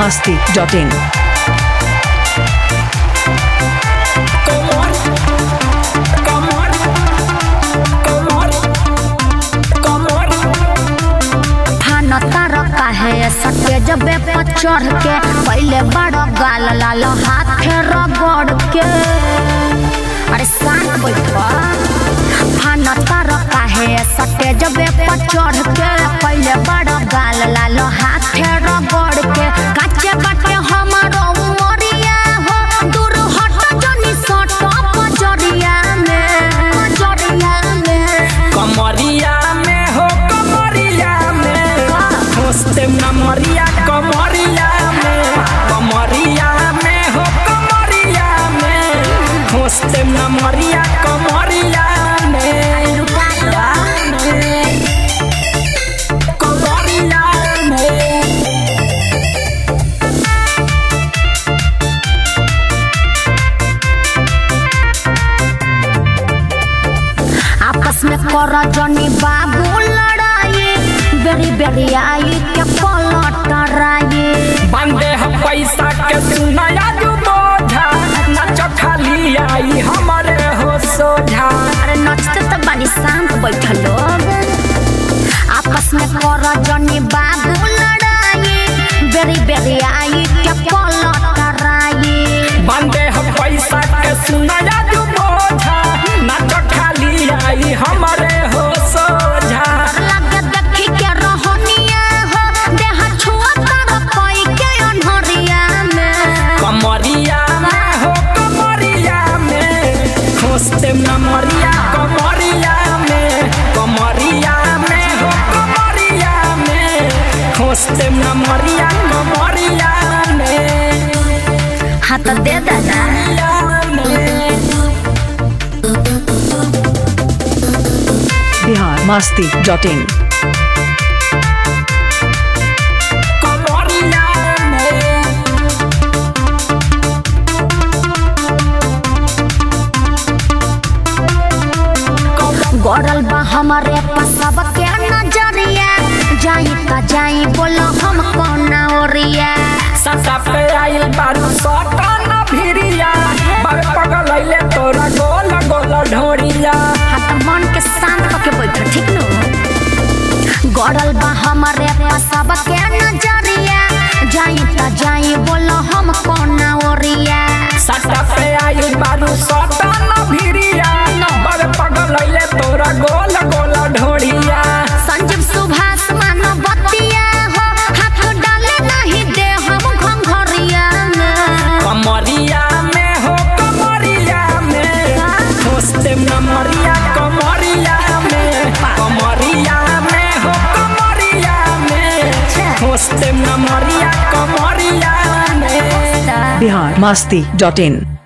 masti.in. थाना तार काहे सटे जबे पर चढ़ के पहले बड़ गाल लाल हाथे रगड़ के अरे शांत बैठा थाना तार काहे सटे जबे पर चढ़ के पहले बड़ गाल लाल हाथे रगड़ के काचे बाटे हमारो उमरिया हो दूर हट जनी सट पजरिया में पजरिया में कमरिया में हो कमरिया में खोजते नमरिया कमरिया में कमरिया में हो कमरिया में खोजते नमरिया कमरिया में लुटा दो कमरिया में आपस में कर जनी बाबू लड़ाई बेरी बेरी आई के पलटराई बंदे हम पैसा के सुनाया जो बोझा नच खाली आई हमारे हो सोझा अरे नचते तो बानी शांत बैठल लोग आपस में कर जनी बाबू लड़ाई बेरी बेरी आई के पलटराई बंदे हम पैसा के सुनाया जो बोझा नच खाली आई हमारे हो सोझा लगे देखी के रहनिया हो देह छुआ कर कोई के अनहरिया में कमरिया में हो कमरिया में खोजते नमरिया कमरिया में कमरिया में हो कमरिया में खोजते नमरिया कमरिया में हाथ दे दादा Bihar masti.in. गड़ल बा हमारे पसब के नजरिया जाई का जाई बोलो हम कौन ओरिया सटा पे आइल बारू सटा न भिरिया बाबे पगल आइले तोरा गोल गोल ढोरिया हाथ मन के शांत होके बैठ ठीक नो गड़ल बा हमारे पसब के नजरिया जाई का जाई बोलो हम कौन ओरिया सटा पे आइल बारू सटा न भिरिया बाबे पगल आइले तोरा गोल गोल ढोरिया संजीव सुभाष मान बतिया हो हाथ डाले नहीं दे हम घंघरिया में कमरिया में हो कमरिया में खोजते नमरिया कमरिया में कमरिया में हो कमरिया में खोजते नमरिया कमरिया में Bihar masti.in.